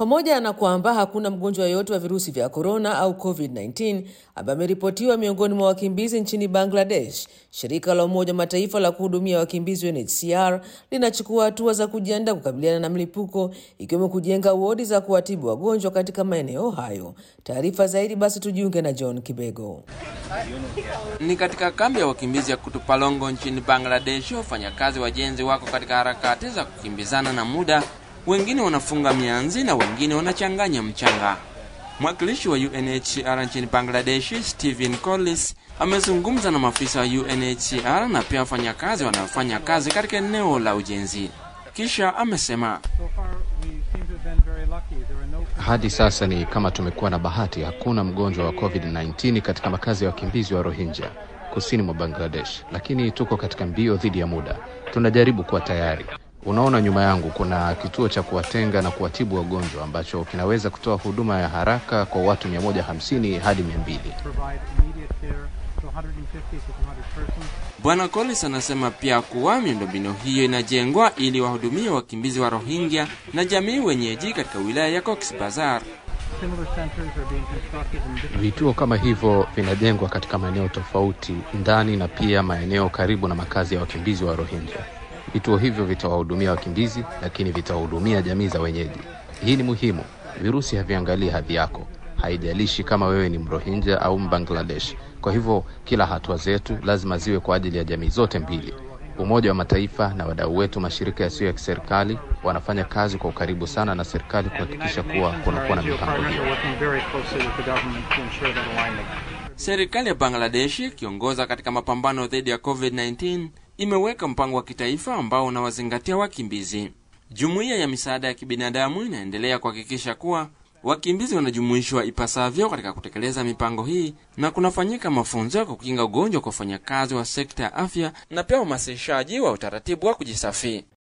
Pamoja na kwamba hakuna mgonjwa yoyote wa virusi vya korona au COVID-19 ambaye ameripotiwa miongoni mwa wakimbizi nchini Bangladesh, shirika la Umoja wa Mataifa la kuhudumia wakimbizi UNHCR linachukua hatua za kujiandaa kukabiliana na mlipuko, ikiwemo kujenga wodi za kuwatibu wagonjwa katika maeneo hayo. Taarifa zaidi basi tujiunge na John Kibego. Ni katika kambi ya wakimbizi ya Kutupalongo nchini Bangladesh, wafanyakazi wajenzi wako katika harakati za kukimbizana na muda wengine wanafunga mianzi na wengine wanachanganya mchanga. Mwakilishi wa UNHCR nchini Bangladesh, Stephen Collis, amezungumza na maafisa wa UNHCR na pia wafanyakazi wanaofanya kazi katika eneo la ujenzi. Kisha amesema hadi sasa ni kama tumekuwa na bahati, hakuna mgonjwa wa COVID-19 katika makazi ya wakimbizi wa Rohingya kusini mwa Bangladesh, lakini tuko katika mbio dhidi ya muda. Tunajaribu kuwa tayari. Unaona nyuma yangu kuna kituo cha kuwatenga na kuwatibu wagonjwa ambacho kinaweza kutoa huduma ya haraka kwa watu 150 hadi 200. Bwana Collins anasema pia kuwa miundombinu hiyo inajengwa ili wahudumie wakimbizi wa Rohingya na jamii wenyeji katika wilaya ya Cox's Bazar. Vituo kama hivyo vinajengwa katika maeneo tofauti ndani na pia maeneo karibu na makazi ya wakimbizi wa Rohingya. Vituo hivyo vitawahudumia wakimbizi, lakini vitawahudumia jamii za wenyeji. Hii ni muhimu. Virusi haviangalii hadhi yako, haijalishi kama wewe ni Mrohinja au Mbangladesh. Kwa hivyo kila hatua zetu lazima ziwe kwa ajili ya jamii zote mbili. Umoja wa Mataifa na wadau wetu, mashirika yasiyo ya kiserikali, wanafanya kazi kwa ukaribu sana na serikali kuhakikisha kuwa kunakuwa na mipango hiyo. Serikali ya Bangladesh ikiongoza katika mapambano dhidi ya COVID-19 imeweka mpango wa kitaifa ambao unawazingatia wakimbizi. Jumuiya ya misaada ya kibinadamu inaendelea kuhakikisha kuwa wakimbizi wanajumuishwa ipasavyo katika kutekeleza mipango hii na kunafanyika mafunzo ya kukinga ugonjwa kwa wafanyakazi wa sekta ya afya na pia uhamasishaji wa utaratibu wa kujisafi.